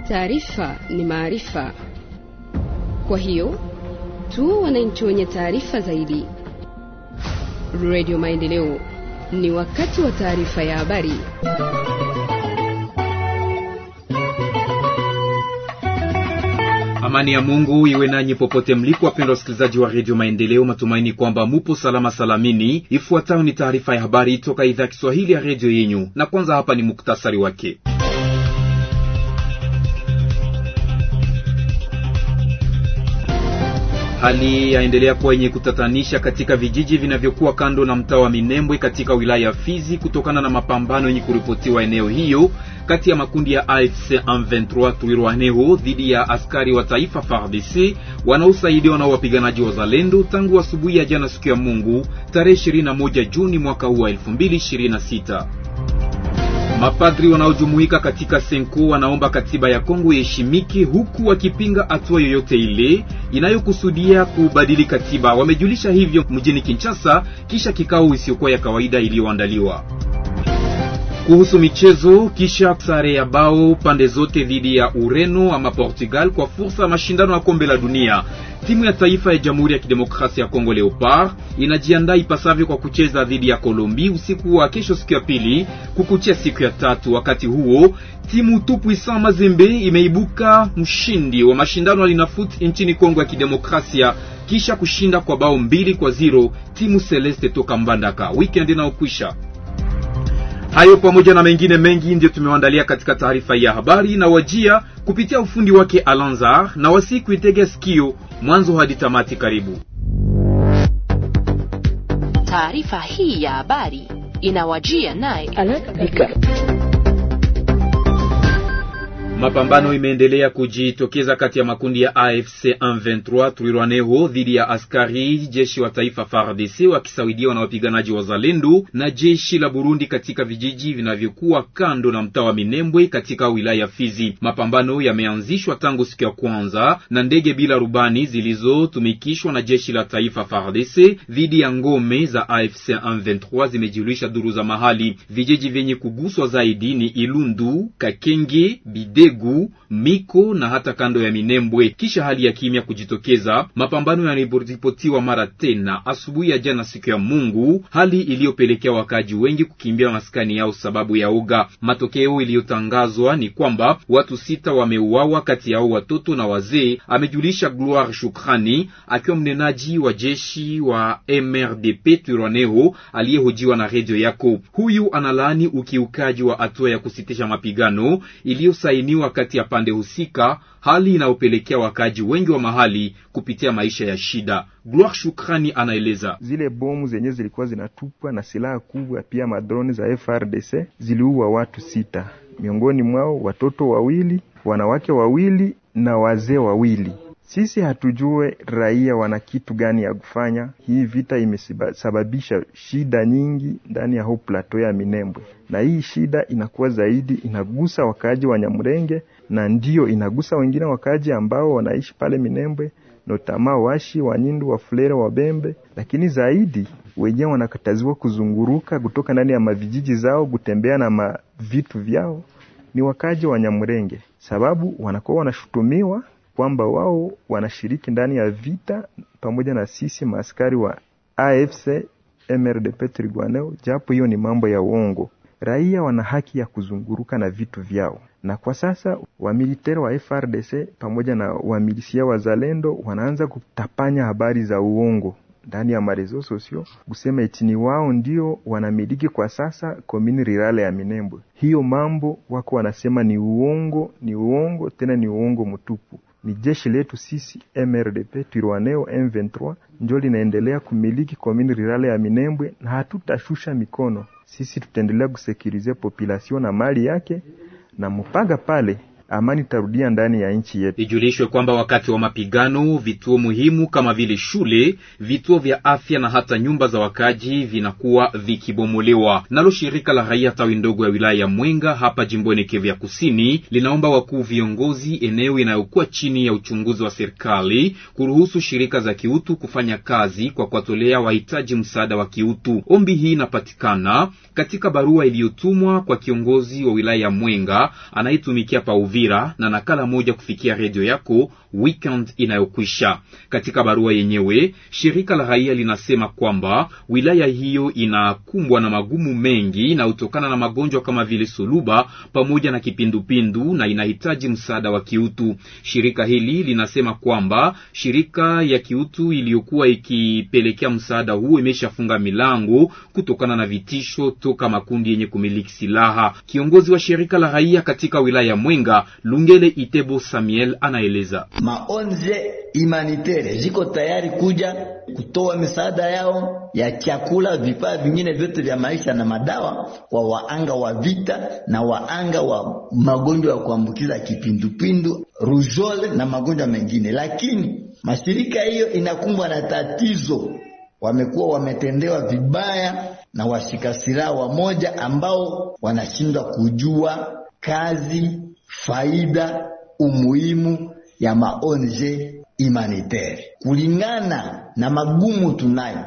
Taarifa ni maarifa, kwa hiyo tu wananchi wenye taarifa zaidi. Radio Maendeleo, ni wakati wa taarifa ya habari. Amani ya Mungu iwe nanyi popote mlipo, wapendwa wasikilizaji wa redio Maendeleo. Matumaini kwamba mupo salama salamini. Ifuatayo ni taarifa ya habari toka idhaa ya Kiswahili ya redio yenyu, na kwanza hapa ni muktasari wake. Hali yaendelea kuwa yenye kutatanisha katika vijiji vinavyokuwa kando na mtaa wa Minembwe katika wilaya ya Fizi kutokana na mapambano yenye kuripotiwa eneo hiyo kati ya makundi ya AFC M23 Twirwaneho dhidi ya askari wa taifa FARDC wanaosaidiwa na wapiganaji wa Zalendo tangu asubuhi ya jana siku ya Mungu tarehe 21 Juni mwaka huu wa 2026. Mapadri wanaojumuika katika Senko wanaomba katiba ya Kongo iheshimike huku wakipinga hatua yoyote ile inayokusudia kubadili katiba. Wamejulisha hivyo mjini Kinshasa kisha kikao isiyokuwa ya kawaida iliyoandaliwa. Kuhusu michezo, kisha sare ya bao pande zote dhidi ya Ureno ama Portugal kwa fursa ya mashindano ya kombe la dunia, timu ya taifa ya Jamhuri ya Kidemokrasia ya Kongo Leopard inajiandaa ipasavyo kwa kucheza dhidi ya Kolombi usiku wa kesho, siku ya pili kukuchia siku ya tatu. Wakati huo timu Tupuisa Mazembe imeibuka mshindi wa mashindano ya Linafoot nchini Kongo ya Kidemokrasia kisha kushinda kwa bao mbili kwa zero timu Celeste toka Mbandaka weekend inayokwisha. Hayo pamoja na mengine mengi ndio tumewaandalia katika taarifa ya habari na wajia kupitia ufundi wake Alanzar na wasiku itege sikio mwanzo hadi tamati. Karibu. Taarifa hii ya habari inawajia naye Mapambano imeendelea kujitokeza kati ya makundi ya AFC M23 Twirwaneho dhidi ya askari jeshi wa taifa FARDC wakisaidiwa na wapiganaji wa Zalendo na jeshi la Burundi katika vijiji vinavyokuwa kando na mtaa wa Minembwe katika wilaya ya Fizi. Mapambano yameanzishwa tangu siku ya kwanza na ndege bila rubani zilizotumikishwa na jeshi la taifa FARDC dhidi ya ngome za AFC M23, zimejulisha duru za mahali. Vijiji vyenye kuguswa zaidi ni Ilundu, Kakenge, Bide gu Miko na hata kando ya Minembwe. Kisha hali ya kimya kujitokeza, mapambano yanaripotiwa mara tena asubuhi ya jana siku ya Mungu, hali iliyopelekea wakaji wengi kukimbia maskani yao sababu ya uga. Matokeo iliyotangazwa ni kwamba watu sita wameuawa, kati yao watoto na wazee, amejulisha Gloire Shukrani akiwa mnenaji wa jeshi wa MRDP Twirwaneho aliyehojiwa na redio yako. Huyu analaani ukiukaji wa hatua ya kusitisha mapigano iliyosaini kati ya pande husika, hali inayopelekea wakaji wengi wa mahali kupitia maisha ya shida. Gloire Shukrani anaeleza zile bomu zenye zilikuwa zinatupwa na silaha kubwa, pia madroni za FRDC ziliua watu sita, miongoni mwao watoto wawili, wanawake wawili na wazee wawili. Sisi hatujue raia wana kitu gani ya kufanya. Hii vita imesababisha shida nyingi ndani ya ho plateau ya Minembwe, na hii shida inakuwa zaidi inagusa wakaaji wa Nyamurenge na ndio inagusa wengine wakaaji ambao wanaishi pale Minembwe, notama washi Wanyindu, Wafulere, Wabembe, lakini zaidi wenyewe wanakataziwa kuzunguruka kutoka ndani ya mavijiji zao kutembea na mavitu vyao ni wakaaji wa Nyamurenge, sababu wanakuwa wanashutumiwa kwamba wao wanashiriki ndani ya vita pamoja na sisi maaskari wa AFC MRDP Twirwaneho, japo hiyo ni mambo ya uongo. Raia wana haki ya kuzunguruka na vitu vyao, na kwa sasa wamiliteri wa FRDC pamoja na wamilisia wa Zalendo wanaanza kutapanya habari za uongo ndani ya marezo sosio kusema eti ni wao ndio wanamiliki kwa sasa komini rirale ya Minembwe. Hiyo mambo wako wanasema ni uongo, ni uongo tena ni uongo mtupu. Ni jeshi letu sisi MRDP Twirwaneho M23 ndio linaendelea kumiliki komini rirale ya Minembwe, na hatutashusha mikono. Sisi tutaendelea kusekurize population na mali yake na mpaka pale amani tarudia ndani ya nchi yetu. Ijulishwe kwamba wakati wa mapigano vituo muhimu kama vile shule, vituo vya afya na hata nyumba za wakaji vinakuwa vikibomolewa. Nalo shirika la raia tawi ndogo ya wilaya ya Mwenga hapa jimboni Kivu ya Kusini linaomba wakuu viongozi eneo inayokuwa chini ya uchunguzi wa serikali kuruhusu shirika za kiutu kufanya kazi kwa kuwatolea wahitaji msaada wa kiutu. Ombi hii inapatikana katika barua iliyotumwa kwa kiongozi wa wilaya ya Mwenga anayetumikia pa Uvira Uvira na nakala moja kufikia redio yako weekend inayokwisha. Katika barua yenyewe, shirika la raia linasema kwamba wilaya hiyo inakumbwa na magumu mengi na utokana na magonjwa kama vile suluba pamoja na kipindupindu na inahitaji msaada wa kiutu. Shirika hili linasema kwamba shirika ya kiutu iliyokuwa ikipelekea msaada huo imeshafunga milango kutokana na vitisho toka makundi yenye kumiliki silaha. Kiongozi wa shirika la raia katika wilaya ya Mwenga, Lungele Itebo Samuel, anaeleza maonje humanitaire ziko tayari kuja kutoa misaada yao ya chakula, vifaa vingine vyote vya maisha na madawa kwa waanga wa vita na waanga wa magonjwa ya kuambukiza kipindupindu, rujole na magonjwa mengine. Lakini mashirika hiyo inakumbwa na tatizo, wamekuwa wametendewa vibaya na washika silaha wamoja ambao wanashindwa kujua kazi, faida, umuhimu ya maonje humanitaire kulingana na magumu tunayo,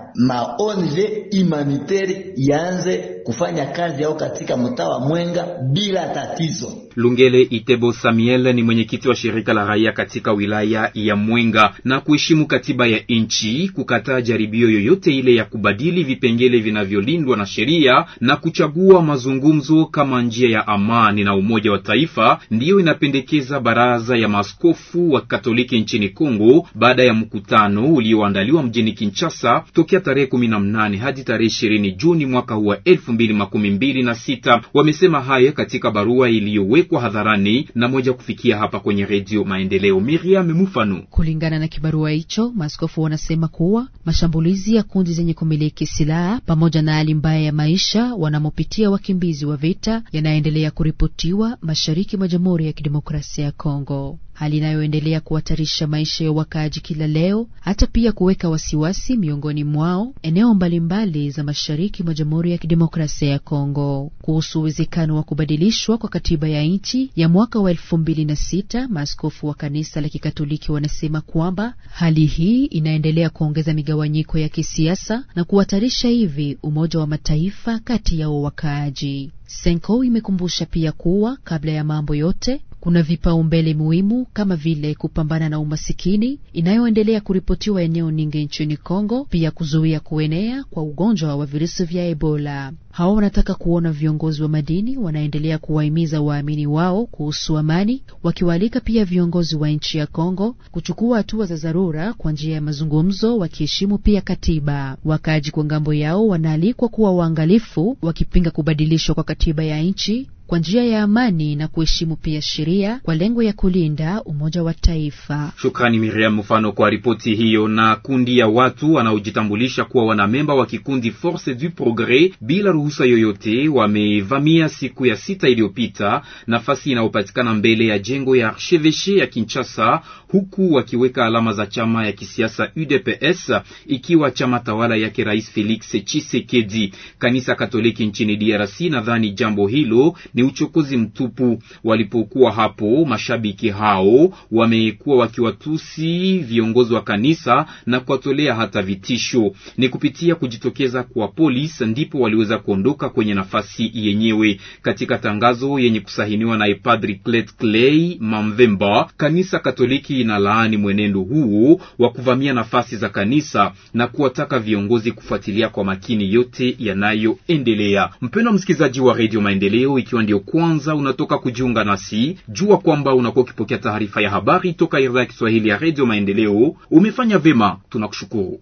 maonje humanitaire yaanze kufanya kazi yao katika mtaa wa Mwenga bila tatizo. Lungele Itebo Samuel ni mwenyekiti wa shirika la raia katika wilaya ya Mwenga na kuheshimu katiba ya nchi, kukataa jaribio yoyote ile ya kubadili vipengele vinavyolindwa na sheria na kuchagua mazungumzo kama njia ya amani na umoja wa taifa, ndiyo inapendekeza baraza ya maaskofu wa Katoliki nchini Kongo baada ya mkutano ulioandaliwa mjini Kinshasa tokea tarehe kumi na mnane hadi tarehe ishirini Juni mwaka huu wa elfu mbili makumi mbili na sita. Wamesema haya katika barua iliyowekwa hadharani na moja kufikia hapa kwenye Redio Maendeleo. Miriam Mufano. Kulingana na kibarua hicho, maaskofu wanasema kuwa mashambulizi ya kundi zenye kumiliki silaha pamoja na hali mbaya ya maisha wanamopitia wakimbizi wa vita yanaendelea kuripotiwa mashariki mwa Jamhuri ya Kidemokrasia ya Kongo, hali inayoendelea kuhatarisha maisha ya wakaaji kila leo, hata pia kuweka wasiwasi miongoni mwao eneo mbalimbali za mashariki mwa Jamhuri ya Kidemokrasia ya Kongo. Kuhusu uwezekano wa kubadilishwa kwa katiba ya nchi ya mwaka wa elfu mbili na sita, maaskofu wa kanisa la Kikatoliki wanasema kwamba hali hii inaendelea kuongeza migawanyiko ya kisiasa na kuhatarisha hivi umoja wa mataifa kati yao wakaaji. Senko imekumbusha pia kuwa kabla ya mambo yote kuna vipaumbele muhimu kama vile kupambana na umasikini inayoendelea kuripotiwa eneo nyingi nchini Kongo, pia kuzuia kuenea kwa ugonjwa wa virusi vya Ebola. Hao wanataka kuona viongozi wa madini wanaendelea kuwahimiza waamini wao kuhusu amani, wakiwaalika pia viongozi wa nchi ya Kongo kuchukua hatua za dharura kwa njia ya mazungumzo, wakiheshimu pia katiba. Wakaaji kwa ngambo yao wanaalikwa kuwa waangalifu, wakipinga kubadilishwa kwa katiba ya nchi kwa njia ya amani na kuheshimu pia sheria kwa lengo ya kulinda umoja wa taifa. Shukrani Miriam Mfano kwa ripoti hiyo. Na kundi ya watu wanaojitambulisha kuwa wanamemba wa kikundi Force du Progres bila ruhusa yoyote wamevamia siku ya sita iliyopita nafasi inayopatikana mbele ya jengo ya Archevêché ya Kinshasa, huku wakiweka alama za chama ya kisiasa UDPS ikiwa chama tawala yake Rais Felix Tshisekedi. Kanisa Katoliki nchini DRC nadhani jambo hilo ni uchokozi mtupu. Walipokuwa hapo, mashabiki hao wamekuwa wakiwatusi viongozi wa kanisa na kuwatolea hata vitisho. Ni kupitia kujitokeza kwa polisi ndipo waliweza kuondoka kwenye nafasi yenyewe. Katika tangazo yenye kusahiniwa na Padri Clet Clay Mamvemba, kanisa Katoliki inalaani mwenendo huo wa kuvamia nafasi za kanisa na kuwataka viongozi kufuatilia kwa makini yote yanayoendelea. Mpendwa msikilizaji wa Radio Maendeleo, ikiwa ndio kwanza unatoka kujiunga nasi, jua kwamba unakuwa ukipokea taarifa ya habari toka idhaa ya Kiswahili ya Radio Maendeleo. Umefanya vema, tunakushukuru.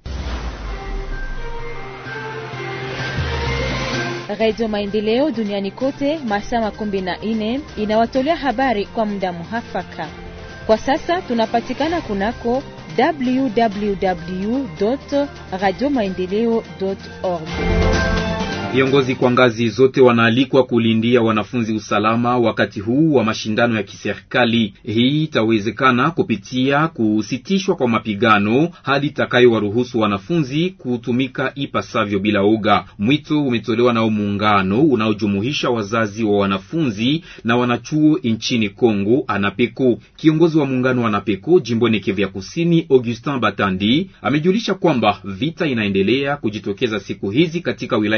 Radio Maendeleo duniani kote masaa makumi na nne inawatolea habari kwa muda muhafaka. Kwa sasa tunapatikana kunako www radio maendeleo org. Viongozi kwa ngazi zote wanaalikwa kulindia wanafunzi usalama wakati huu wa mashindano ya kiserikali. Hii itawezekana kupitia kusitishwa kwa mapigano hadi itakayowaruhusu wanafunzi kutumika ipasavyo bila oga. Mwito umetolewa nao muungano unaojumuisha wazazi wa wanafunzi na wanachuo nchini Kongo, Anapeko. Kiongozi wa muungano wa Anapeko jimboni Kivu ya Kusini, Augustin Batandi, amejulisha kwamba vita inaendelea kujitokeza siku hizi katika wilaya zimoja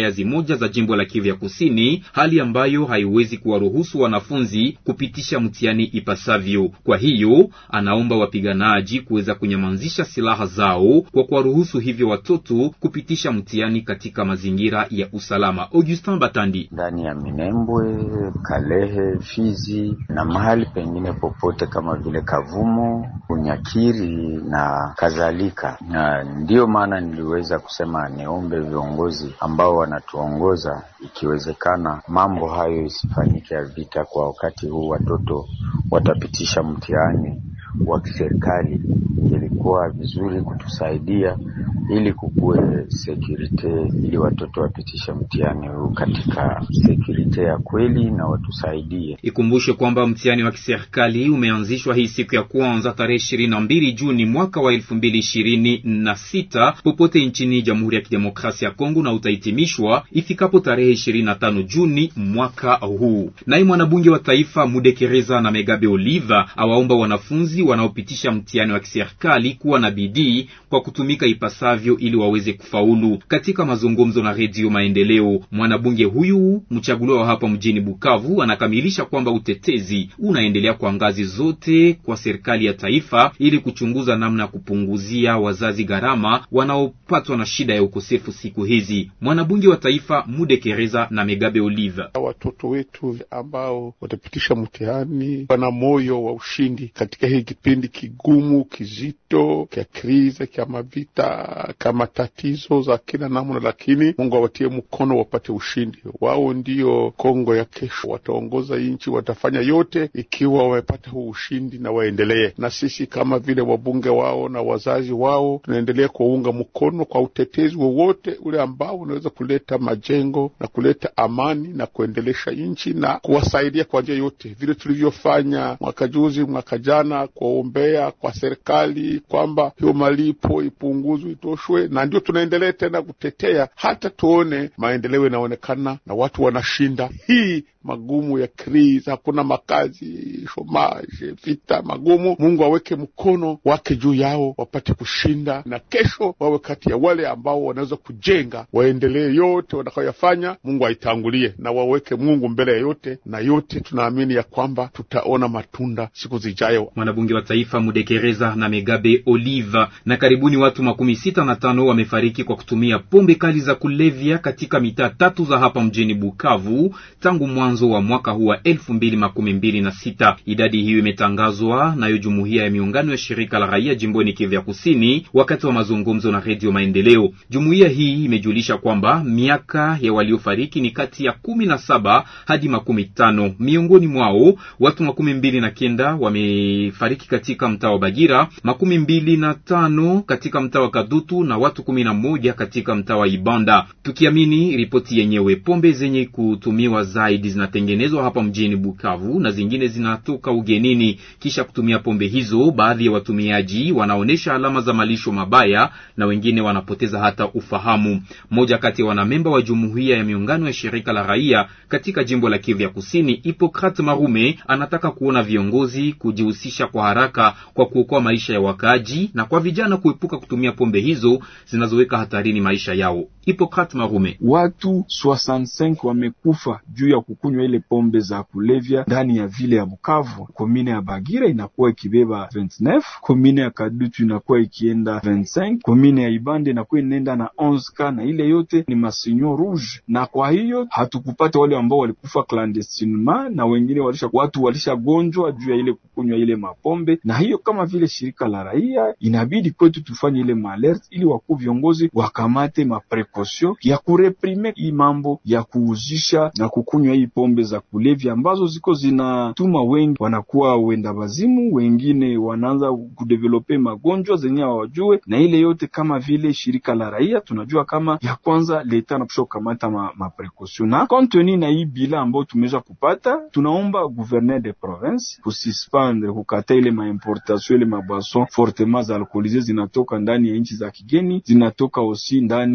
moja za jimbo la Kivu ya Kusini, hali ambayo haiwezi kuwaruhusu wanafunzi kupitisha mtihani ipasavyo. Kwa hiyo anaomba wapiganaji kuweza kunyamazisha silaha zao kwa kuwaruhusu hivyo watoto kupitisha mtihani katika mazingira ya usalama. Augustin Batandi ndani ya Minembwe, Kalehe, Fizi na mahali pengine popote kama vile Kavumo, Unyakiri na kadhalika. Na ndiyo maana niliweza kusema niombe viongozi ambao wanatuongoza, ikiwezekana mambo hayo isifanyike ya vita kwa wakati huu, watoto watapitisha mtihani wa kiserikali. Ilikuwa vizuri kutusaidia ili kukuwe sekurite, ili watoto wapitishe mtihani huu katika sekurite ya kweli na watusaidie. Ikumbushe kwamba mtihani wa kiserikali umeanzishwa hii siku ya kwanza tarehe ishirini na mbili Juni mwaka wa elfu mbili ishirini na sita popote nchini Jamhuri ya Kidemokrasia ya Kongo na utahitimishwa ifikapo tarehe ishirini na tano Juni mwaka huu. Naye mwanabunge wa taifa Mudekereza na Megabe Oliva awaomba wanafunzi wanaopitisha mtihani wa kiserikali kuwa na bidii kwa kutumika ipasavyo ili waweze kufaulu. Katika mazungumzo na Redio Maendeleo, mwanabunge huyu mchaguliwa wa hapa mjini Bukavu anakamilisha kwamba utetezi unaendelea kwa ngazi zote kwa serikali ya taifa ili kuchunguza namna ya kupunguzia wazazi gharama wanaopatwa na shida ya ukosefu siku hizi. Mwanabunge wa taifa Mudekereza na Megabe Olive: watoto wetu ambao watapitisha mtihani wana moyo wa ushindi katika hii kipindi kigumu kizito kya krize kya mavita kama tatizo za kila namna, lakini Mungu awatie mkono wapate ushindi. Wao ndio Kongo ya kesho, wataongoza nchi, watafanya yote ikiwa wamepata huu ushindi na waendelee. Na sisi kama vile wabunge wao na wazazi wao tunaendelea kuwaunga mkono kwa utetezi wowote ule ambao unaweza kuleta majengo na kuleta amani na kuendelesha nchi na kuwasaidia kwa njia yote, vile tulivyofanya mwaka juzi, mwaka jana kuwaombea kwa serikali kwamba hiyo malipo ipunguzwe, itoshwe, na ndio tunaendelea tena kutetea hata tuone maendeleo yanaonekana na watu wanashinda hii magumu ya krizi, hakuna makazi, shomaje, vita magumu. Mungu aweke mkono wake juu yao wapate kushinda, na kesho wawe kati ya wale ambao wanaweza kujenga, waendelee yote watakayoyafanya. Mungu aitangulie na waweke Mungu mbele ya yote, na yote tunaamini ya kwamba tutaona matunda siku zijayo. Mwanabunge wa taifa Mudekereza na Megabe Oliva. Na karibuni watu makumi sita na tano wamefariki kwa kutumia pombe kali za kulevya katika mitaa tatu za hapa mjini Bukavu tangu mwanzo wa mwaka huu wa elfu mbili makumi mbili na sita. Idadi hiyo imetangazwa nayo jumuiya ya miungano ya shirika la raia jimboni Kivu ya Kusini wakati wa mazungumzo na Redio Maendeleo. Jumuiya hii imejulisha kwamba miaka ya waliofariki ni kati ya kumi na saba hadi makumi tano. Miongoni mwao watu makumi mbili na kenda wamefariki katika mtaa wa Bagira, makumi mbili na tano katika mtaa wa Kadutu na watu kumi na moja katika mtaa wa Ibanda. Tukiamini ripoti yenyewe, pombe zenye kutumiwa zaidi zinatengenezwa hapa mjini Bukavu na zingine zinatoka ugenini. Kisha kutumia pombe hizo, baadhi ya watumiaji wanaonyesha alama za malisho mabaya na wengine wanapoteza hata ufahamu. Mmoja kati ya wanamemba wa jumuiya ya miungano ya shirika la raia katika jimbo la Kivu ya Kusini, Hipokrat Marume, anataka kuona viongozi kujihusisha kwa haraka kwa kuokoa maisha ya wakaaji na kwa vijana kuepuka kutumia pombe hizo zinazoweka hatarini maisha yao. Hipokrat Marume: watu 65 wamekufa juu ya kukunywa ile pombe za kulevya ndani ya vile ya Bukavu. Komine ya Bagira inakuwa ikibeba 29, komine ya Kadutu inakuwa ikienda 25, komine ya Ibande inakuwa inaenda na 11 na ile yote ni masinyo rouge. Na kwa hiyo hatukupata wale ambao walikufa clandestinement na wengine walisha watu walishagonjwa juu ya ile kukunywa ile mapombe. Na hiyo kama vile shirika la raia inabidi kwetu tufanye ile maalerte ili wakuu viongozi wakamate maprekosio ya kureprime hii mambo ya kuuzisha na kukunywa hii pombe za kulevya ambazo ziko zinatuma wengi wanakuwa wenda wazimu, wengine wanaanza kudevelope magonjwa zenye hawajue. Na ile yote kama vile shirika la raia tunajua kama ya kwanza leta napasha kukamata ma, maprekosio na konteni na hii bila ambayo tumeweza kupata, tunaomba gouverneur de province kususpendre kukata ile maimportation ile maboisson fortement za alcoolisé zinatoka ndani ya nchi za kigeni, zinatoka osi ndani ya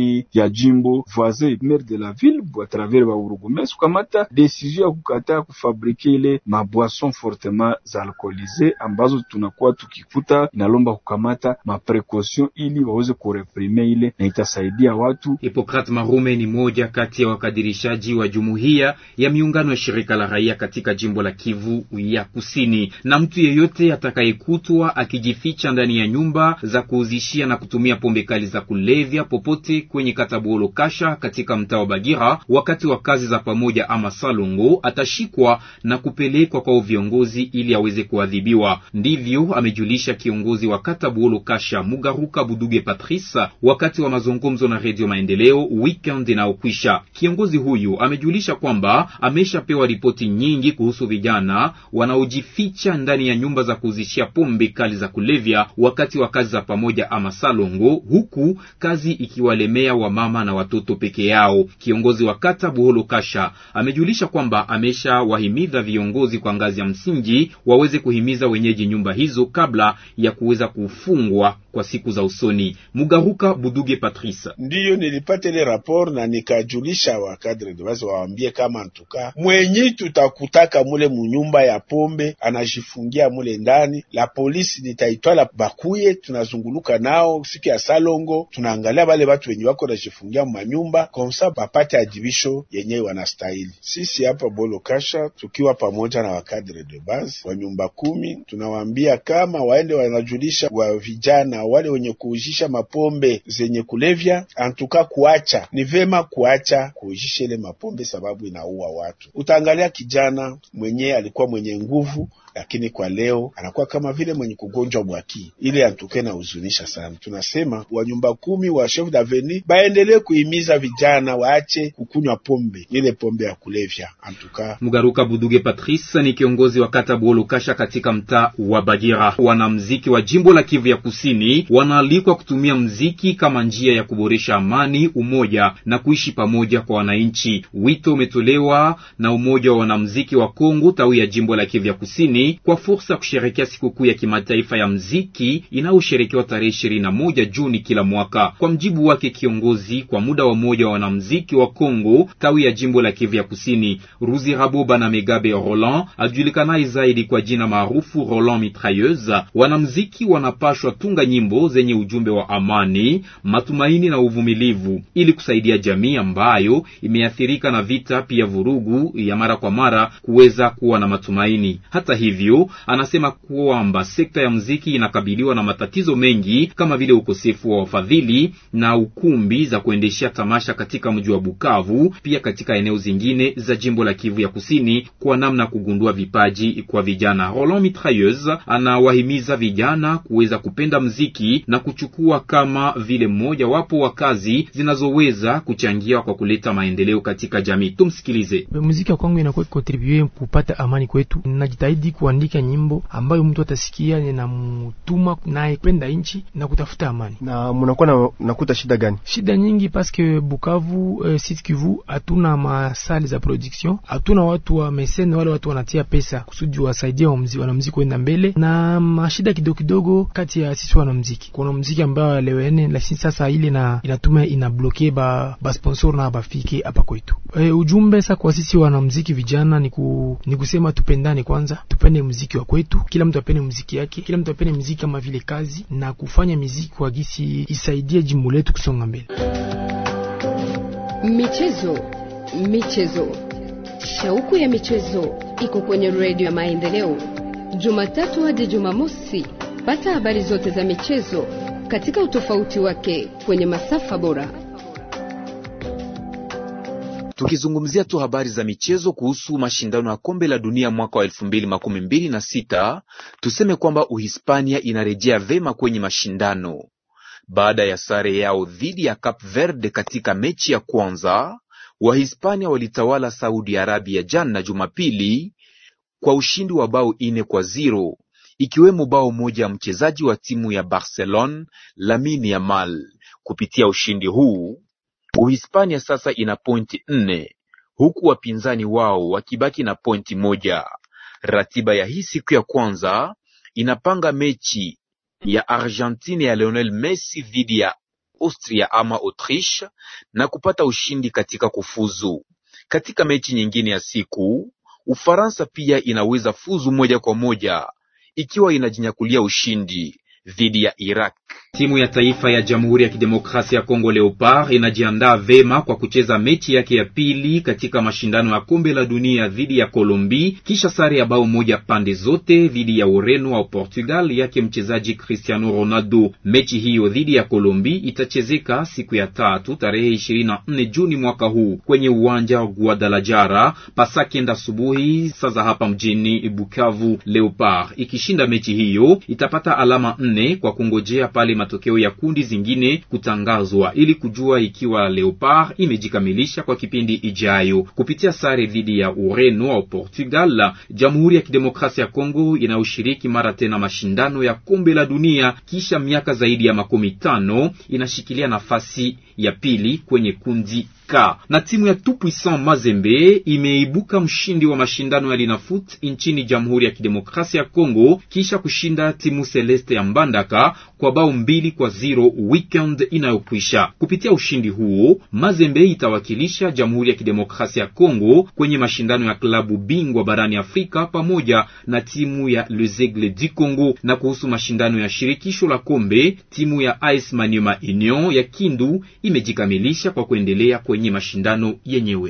ya jimbo voisin maire de la ville a travers ba urugumes kukamata decision ya kukataa kufabrike ile maboisson fortement alcoolisé ambazo tunakuwa tukikuta, inalomba kukamata maprecaution ili waweze kureprime ile na itasaidia watu. Hippocrate Marume ni moja kati ya wakadirishaji wa jumuiya ya miungano ya shirika la raia katika jimbo la Kivu ya Kusini. Na mtu yeyote atakayekutwa akijificha ndani ya nyumba za kuuzishia na kutumia pombe kali za kulevya popote kwenye kata Buolo Kasha katika mtaa wa Bagira wakati wa kazi za pamoja ama salongo, atashikwa na kupelekwa kwa viongozi ili aweze kuadhibiwa. Ndivyo amejulisha kiongozi wa kata Buolo Kasha Mugaruka Buduge Patrice wakati wa mazungumzo na Redio Maendeleo weekend inayokwisha. Kiongozi huyu amejulisha kwamba ameshapewa ripoti nyingi kuhusu vijana wanaojificha ndani ya nyumba za kuuzishia pombe kali za kulevya wakati wa kazi za pamoja ama salongo, huku kazi ikiwalemea wamama na watoto peke yao. Kiongozi wa kata Buholo Kasha amejulisha kwamba ameshawahimiza viongozi kwa ngazi ya msingi waweze kuhimiza wenyeji nyumba hizo kabla ya kuweza kufungwa kwa siku za usoni. Mugaruka Buduge Patrice: ndiyo nilipata ile rapport na nikajulisha wakadre de base waambie kama ntuka mwenyi tutakutaka mule munyumba ya pombe anajifungia mule ndani, la polisi nitaitwala bakuye, tunazunguluka nao siku ya salongo, tunaangalia bale batu wenye wako najifungia mumanyumba komsa bapate ajibisho yenyewe wanastahili. Sisi hapa Bolo Kasha tukiwa pamoja na wakadre de base wa nyumba kumi, tunawaambia kama waende wanajulisha wa vijana wale wenye kuujisha mapombe zenye kulevya, antuka kuacha, ni vema kuacha kuujisha ile mapombe sababu inaua watu. Utaangalia kijana mwenye alikuwa mwenye nguvu lakini kwa leo anakuwa kama vile mwenye kugonjwa bwaki. Ile antuke na huzunisha sana. Tunasema wa nyumba kumi wa chef d'avenue baendelee kuhimiza vijana waache kukunywa pombe, ile pombe ya kulevya. Antuka Mugaruka Buduge Patrice ni kiongozi wa kata Buolo Kasha katika mtaa wa Bagira. Wanamziki wa jimbo la Kivu ya Kusini wanaalikwa kutumia mziki kama njia ya kuboresha amani, umoja na kuishi pamoja kwa wananchi. Wito umetolewa na umoja wa wanamziki wa Kongo tawi ya jimbo la Kivu ya Kusini kwa fursa ya kusherekea sikukuu ya kimataifa ya mziki inayosherekewa tarehe ishirini na moja Juni kila mwaka. Kwa mjibu wake kiongozi kwa muda wa moja wa wanamziki wa Kongo tawi ya jimbo la Kivu ya Kusini, Ruzi Raboba na Megabe Roland ajulikanaye zaidi kwa jina maarufu Roland Mitrailleuse, wanamziki wanapashwa tunga nyimbo zenye ujumbe wa amani, matumaini na uvumilivu ili kusaidia jamii ambayo imeathirika na vita, pia vurugu ya mara kwa mara kuweza kuwa na matumaini. Hata hivyo anasema kwamba sekta ya muziki inakabiliwa na matatizo mengi kama vile ukosefu wa wafadhili na ukumbi za kuendeshea tamasha katika mji wa Bukavu, pia katika eneo zingine za jimbo la Kivu ya Kusini, kwa namna kugundua vipaji kwa vijana. Roland Mitrailleuse anawahimiza vijana kuweza kupenda muziki na kuchukua kama vile mmoja wapo wa kazi zinazoweza kuchangia kwa kuleta maendeleo katika jamii. Tumsikilize. Muziki wa kwangu inakuwa contribue kupata amani kwetu. Najitahidi kuandika nyimbo ambayo mtu atasikia ninamtuma naye kwenda nchi na kutafuta amani. Na mnakuwa na, nakuta shida gani? Shida nyingi paske Bukavu eh, Sud Kivu hatuna masali za production, hatuna watu wa mesene, wale watu wanatia pesa kusudi wasaidie wanamuziki kwenda mbele, na mashida kidogo kidogo kati ya sisi wanamuziki. Kuna muziki ambayo alewene, lakini sasa ile na inatuma inabloke ba, ba sponsor na bafike hapa kwetu. E, ujumbe sasa kwa sisi wanamuziki vijana ni, ku, ni kusema tupendane kwanza tupende muziki wa kwetu, kila mtu apende muziki yake, kila mtu apende muziki kama vile kazi, na kufanya muziki kwa gisi isaidie jimbo letu kusonga mbele. Michezo, michezo, shauku ya michezo iko kwenye redio ya Maendeleo, Jumatatu hadi Jumamosi. Pata habari zote za michezo katika utofauti wake kwenye masafa bora. Tukizungumzia tu habari za michezo kuhusu mashindano ya kombe la dunia mwaka wa elfu mbili makumi mbili na sita tuseme kwamba Uhispania inarejea vema kwenye mashindano baada ya sare yao dhidi ya Cap Verde katika mechi ya kwanza. Wahispania walitawala Saudi Arabia jana Jumapili kwa ushindi wa bao ine kwa ziro ikiwemo bao moja ya mchezaji wa timu ya Barcelona Lamine Yamal. Kupitia ushindi huu Uhispania sasa ina pointi nne huku wapinzani wao wakibaki na pointi moja. Ratiba ya hii siku ya kwanza inapanga mechi ya Argentina ya Lionel Messi dhidi ya Austria ama Autriche na kupata ushindi katika kufuzu. Katika mechi nyingine ya siku, Ufaransa pia inaweza fuzu moja kwa moja ikiwa inajinyakulia ushindi dhidi ya Iraq. Timu ya taifa ya Jamhuri ya Kidemokrasia ya Kongo Leopard inajiandaa vema kwa kucheza mechi yake ya pili katika mashindano ya kombe la dunia dhidi ya Kolombi kisha sare ya bao moja pande zote dhidi ya Ureno au Portugal yake mchezaji Cristiano Ronaldo. Mechi hiyo dhidi ya Kolombi itachezeka siku ya tatu tarehe 24 Juni mwaka huu kwenye uwanja wa Guadalajara pasakenda asubuhi saa za hapa mjini Bukavu. Leopard ikishinda mechi hiyo itapata alama nne kwa kungojea pale matokeo ya kundi zingine kutangazwa ili kujua ikiwa Leopard imejikamilisha kwa kipindi ijayo. Kupitia sare dhidi ya Ureno au Portugal, Jamhuri ya Kidemokrasia ya Kongo inayoshiriki mara tena mashindano ya kombe la dunia kisha miaka zaidi ya makumi tano inashikilia nafasi ya pili kwenye kundi Ka. Na timu ya Tout Puissant Mazembe imeibuka mshindi wa mashindano ya Linafoot nchini Jamhuri ya Kidemokrasia ya Kongo kisha kushinda timu Celeste ya Mbandaka kwa bao mbili kwa zero weekend inayokwisha. Kupitia ushindi huo, Mazembe itawakilisha Jamhuri ya Kidemokrasia ya Kongo kwenye mashindano ya klabu bingwa barani Afrika pamoja na timu ya Les Aigles du Congo. Na kuhusu mashindano ya shirikisho la kombe, timu ya AS Maniema Union ya Kindu imejikamilisha kwa kuendelea kwenye mashindano yenyewe.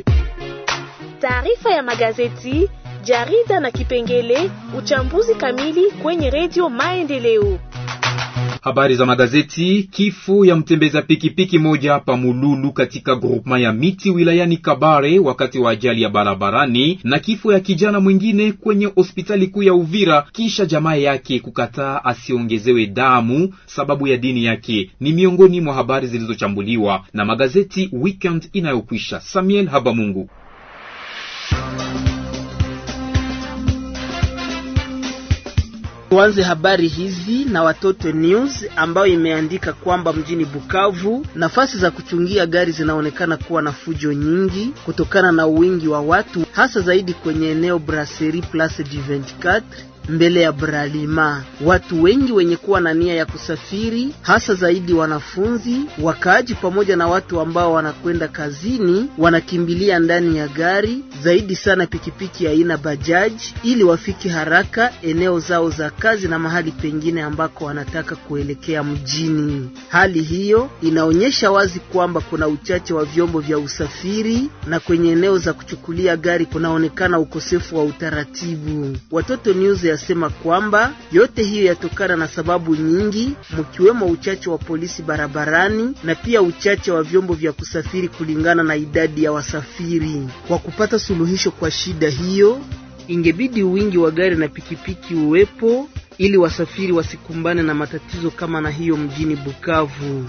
Taarifa ya magazeti, jarida na kipengele uchambuzi kamili kwenye redio Maendeleo. Habari za magazeti. Kifo ya mtembeza pikipiki moja pa Mululu katika groupema ya miti wilayani Kabare wakati wa ajali ya barabarani, na kifo ya kijana mwingine kwenye hospitali kuu ya Uvira kisha jamaa yake kukataa asiongezewe damu sababu ya dini yake, ni miongoni mwa habari zilizochambuliwa na magazeti weekend inayokwisha. Samuel Habamungu. Tuanze habari hizi na Watoto News ambayo imeandika kwamba mjini Bukavu nafasi za kuchungia gari zinaonekana kuwa na fujo nyingi kutokana na wingi wa watu, hasa zaidi kwenye eneo Brasserie Place du 24 mbele ya Bralima. Watu wengi wenye kuwa na nia ya kusafiri, hasa zaidi wanafunzi, wakaaji, pamoja na watu ambao wanakwenda kazini, wanakimbilia ndani ya gari, zaidi sana pikipiki aina bajaji, ili wafike haraka eneo zao za kazi na mahali pengine ambako wanataka kuelekea mjini. Hali hiyo inaonyesha wazi kwamba kuna uchache wa vyombo vya usafiri na kwenye eneo za kuchukulia gari kunaonekana ukosefu wa utaratibu. Watoto News yasema kwamba yote hiyo yatokana na sababu nyingi, mkiwemo uchache wa polisi barabarani na pia uchache wa vyombo vya kusafiri kulingana na idadi ya wasafiri. Kwa kupata suluhisho kwa shida hiyo, ingebidi wingi wa gari na pikipiki uwepo ili wasafiri wasikumbane na matatizo kama na hiyo mjini Bukavu.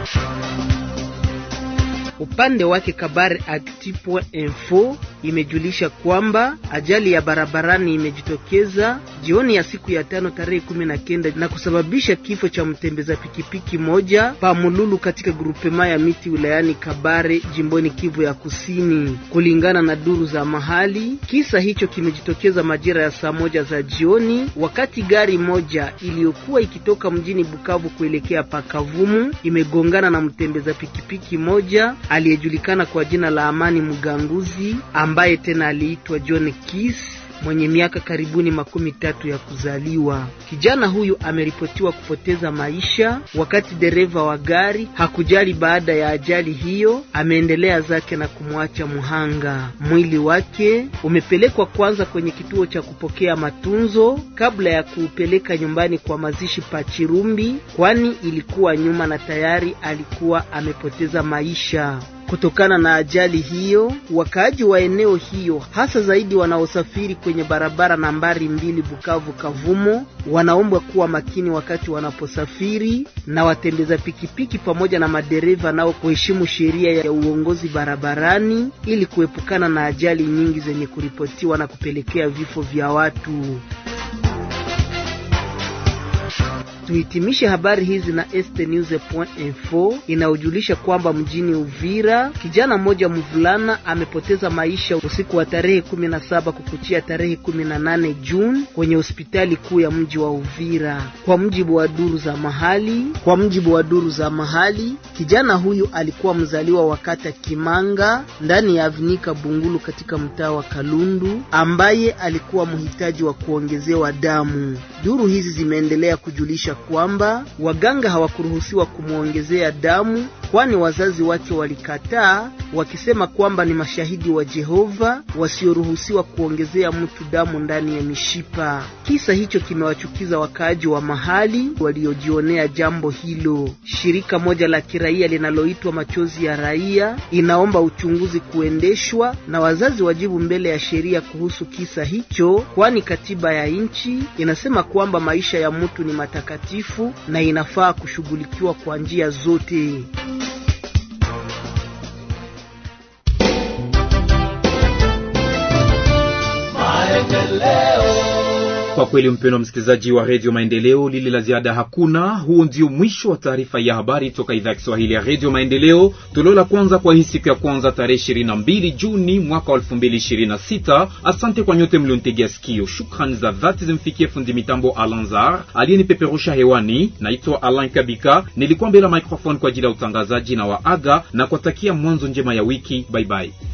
Upande wake Kabare Actu.info imejulisha kwamba ajali ya barabarani imejitokeza jioni ya siku ya tano tarehe kumi na kenda na kusababisha kifo cha mtembeza pikipiki moja pa Mululu katika grupema ya miti wilayani Kabare jimboni Kivu ya Kusini. Kulingana na duru za mahali, kisa hicho kimejitokeza majira ya saa moja za jioni, wakati gari moja iliyokuwa ikitoka mjini Bukavu kuelekea Pakavumu imegongana na mtembeza pikipiki moja aliyejulikana kwa jina la Amani Mganguzi ambaye tena aliitwa John Kiss mwenye miaka karibuni makumi tatu ya kuzaliwa. Kijana huyu ameripotiwa kupoteza maisha, wakati dereva wa gari hakujali baada ya ajali hiyo, ameendelea zake na kumwacha muhanga. Mwili wake umepelekwa kwanza kwenye kituo cha kupokea matunzo kabla ya kuupeleka nyumbani kwa mazishi pa Chirumbi, kwani ilikuwa nyuma na tayari alikuwa amepoteza maisha. Kutokana na ajali hiyo, wakaaji wa eneo hiyo hasa zaidi wanaosafiri kwenye barabara nambari mbili Bukavu Kavumo wanaombwa kuwa makini wakati wanaposafiri, na watembeza pikipiki pamoja na madereva nao kuheshimu sheria ya uongozi barabarani ili kuepukana na ajali nyingi zenye kuripotiwa na kupelekea vifo vya watu. Tuhitimishe habari hizi na estnews.info inayojulisha kwamba mjini Uvira kijana mmoja mvulana amepoteza maisha usiku wa tarehe 17 kukuchia tarehe 18 Juni kwenye hospitali kuu ya mji wa Uvira. Kwa mjibu wa duru za mahali, kwa mjibu wa duru za mahali, kijana huyu alikuwa mzaliwa wa kata Kimanga ndani ya Avnika Bungulu katika mtaa wa Kalundu ambaye alikuwa mhitaji wa kuongezewa damu. Duru hizi zimeendelea kujulisha kwamba waganga hawakuruhusiwa kumwongezea damu, kwani wazazi wake walikataa wakisema kwamba ni mashahidi wa Jehova wasioruhusiwa kuongezea mtu damu ndani ya mishipa. Kisa hicho kimewachukiza wakaaji wa mahali waliojionea jambo hilo. Shirika moja la kiraia linaloitwa Machozi ya Raia inaomba uchunguzi kuendeshwa na wazazi wajibu mbele ya sheria kuhusu kisa hicho, kwani katiba ya nchi inasema kwamba maisha ya mtu ni matakatifu na inafaa kushughulikiwa kwa njia zote. Kwa kweli mpendwa msikilizaji wa redio Maendeleo, lile la ziada hakuna. Huo ndio mwisho wa taarifa ya habari toka idhaa ya Kiswahili ya redio Maendeleo, toleo la kwanza kwa hii siku ya kwanza tarehe 22 Juni mwaka wa 2026. Asante kwa nyote mlionitegea sikio. Shukrani za dhati zimfikie fundi mitambo Alanzar aliyenipeperusha hewani. Naitwa Alan Kabika, nilikuwa mbele ya microphone kwa ajili ya utangazaji na waaga na kuwatakia mwanzo njema ya wiki. Bye bye.